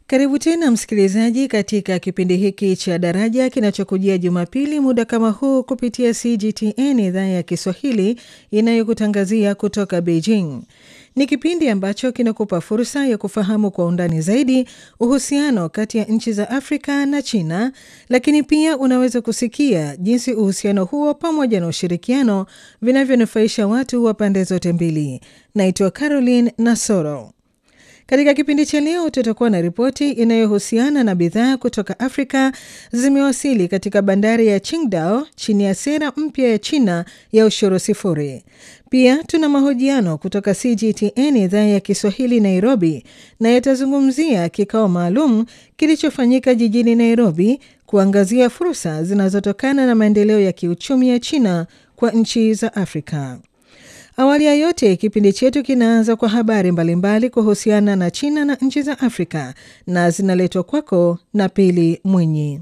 Karibu tena msikilizaji, katika kipindi hiki cha Daraja kinachokujia Jumapili muda kama huu kupitia CGTN idhaa ya Kiswahili inayokutangazia kutoka Beijing. Ni kipindi ambacho kinakupa fursa ya kufahamu kwa undani zaidi uhusiano kati ya nchi za Afrika na China, lakini pia unaweza kusikia jinsi uhusiano huo pamoja na ushirikiano vinavyonufaisha watu wa pande zote mbili. Naitwa Caroline Nasoro. Katika kipindi cha leo tutakuwa na ripoti inayohusiana na bidhaa kutoka Afrika zimewasili katika bandari ya Qingdao chini ya sera mpya ya China ya ushuru sifuri. Pia tuna mahojiano kutoka CGTN idhaa ya Kiswahili Nairobi, na yatazungumzia kikao maalum kilichofanyika jijini Nairobi kuangazia fursa zinazotokana na maendeleo ya kiuchumi ya China kwa nchi za Afrika. Awali ya yote, kipindi chetu kinaanza kwa habari mbalimbali kuhusiana na China na nchi za Afrika na zinaletwa kwako na Pili Mwinyi.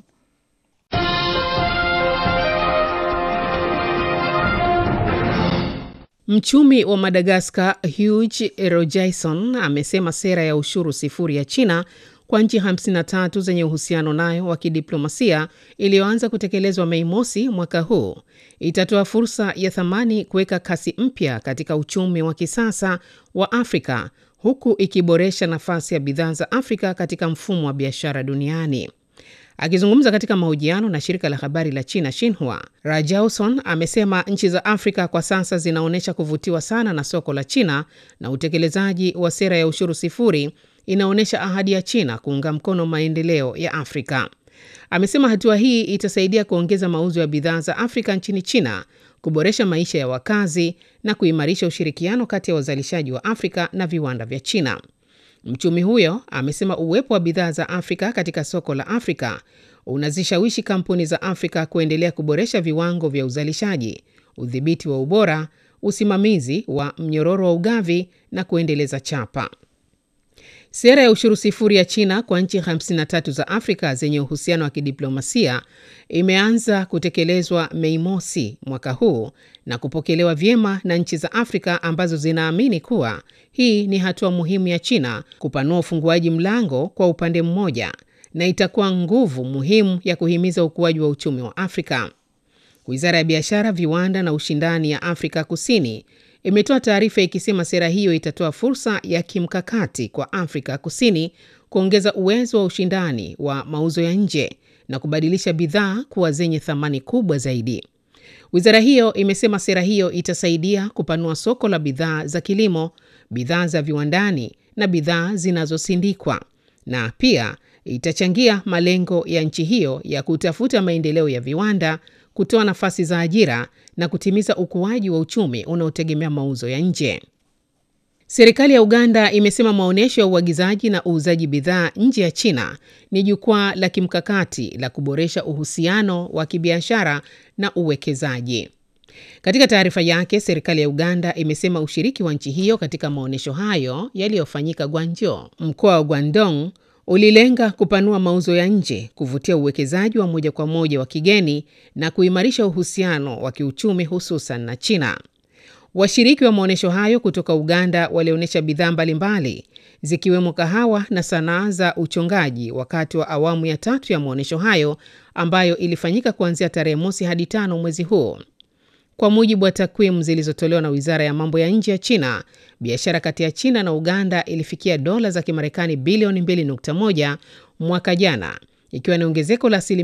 Mchumi wa Madagaskar Hugh Rojaison amesema sera ya ushuru sifuri ya China kwa nchi 53 zenye uhusiano nayo wa kidiplomasia iliyoanza kutekelezwa Mei mosi mwaka huu itatoa fursa ya thamani kuweka kasi mpya katika uchumi wa kisasa wa Afrika huku ikiboresha nafasi ya bidhaa za Afrika katika mfumo wa biashara duniani. Akizungumza katika mahojiano na shirika la habari la China Xinhua, Rajauson amesema nchi za Afrika kwa sasa zinaonyesha kuvutiwa sana na soko la China na utekelezaji wa sera ya ushuru sifuri inaonyesha ahadi ya China kuunga mkono maendeleo ya Afrika. Amesema hatua hii itasaidia kuongeza mauzo ya bidhaa za Afrika nchini China, kuboresha maisha ya wakazi na kuimarisha ushirikiano kati ya wazalishaji wa Afrika na viwanda vya China. Mchumi huyo amesema uwepo wa bidhaa za Afrika katika soko la Afrika unazishawishi kampuni za Afrika kuendelea kuboresha viwango vya uzalishaji, udhibiti wa ubora, usimamizi wa mnyororo wa ugavi na kuendeleza chapa. Sera ya ushuru sifuri ya China kwa nchi 53 za Afrika zenye uhusiano wa kidiplomasia imeanza kutekelezwa Mei mosi mwaka huu na kupokelewa vyema na nchi za Afrika ambazo zinaamini kuwa hii ni hatua muhimu ya China kupanua ufunguaji mlango kwa upande mmoja na itakuwa nguvu muhimu ya kuhimiza ukuaji wa uchumi wa Afrika. Wizara ya Biashara, Viwanda na Ushindani ya Afrika Kusini imetoa taarifa ikisema sera hiyo itatoa fursa ya kimkakati kwa Afrika Kusini kuongeza uwezo wa ushindani wa mauzo ya nje na kubadilisha bidhaa kuwa zenye thamani kubwa zaidi. Wizara hiyo imesema sera hiyo itasaidia kupanua soko la bidhaa za kilimo, bidhaa za viwandani na bidhaa zinazosindikwa na pia itachangia malengo ya nchi hiyo ya kutafuta maendeleo ya viwanda, kutoa nafasi za ajira na kutimiza ukuaji wa uchumi unaotegemea mauzo ya nje. Serikali ya Uganda imesema maonyesho ya uagizaji na uuzaji bidhaa nje ya China ni jukwaa la kimkakati la kuboresha uhusiano wa kibiashara na uwekezaji. Katika taarifa yake, serikali ya Uganda imesema ushiriki wa nchi hiyo katika maonyesho hayo yaliyofanyika Gwanjo, mkoa wa Guangdong, ulilenga kupanua mauzo ya nje, kuvutia uwekezaji wa moja kwa moja wa kigeni na kuimarisha uhusiano wa kiuchumi hususan na China. Washiriki wa maonyesho hayo kutoka Uganda walionyesha bidhaa mbalimbali zikiwemo kahawa na sanaa za uchongaji wakati wa awamu ya tatu ya maonyesho hayo ambayo ilifanyika kuanzia tarehe mosi hadi tano mwezi huu. Kwa mujibu wa takwimu zilizotolewa na Wizara ya Mambo ya Nje ya China, biashara kati ya China na Uganda ilifikia dola za Kimarekani bilioni 2.1 mwaka jana, ikiwa ni ongezeko la asilimia